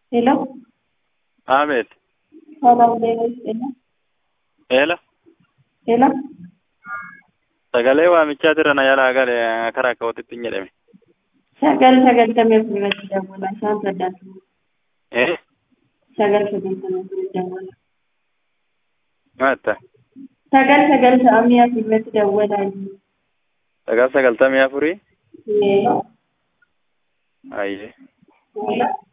Hello. Ahmed. Hello, David. Hello. Hello. Hello. Sagalee waamichaa irra na jalaa gale karaa akka walitti hin jedhame. Sagal sagaltamii afuritti dawwala. Isaan saddaatu. Eh? Sagal sagaltamii afuritti dawwala. Maatta. Sagal sagaltamii afuritti dawwala. Sagal sagaltamii afurii. Hello. Ayyee. Hello.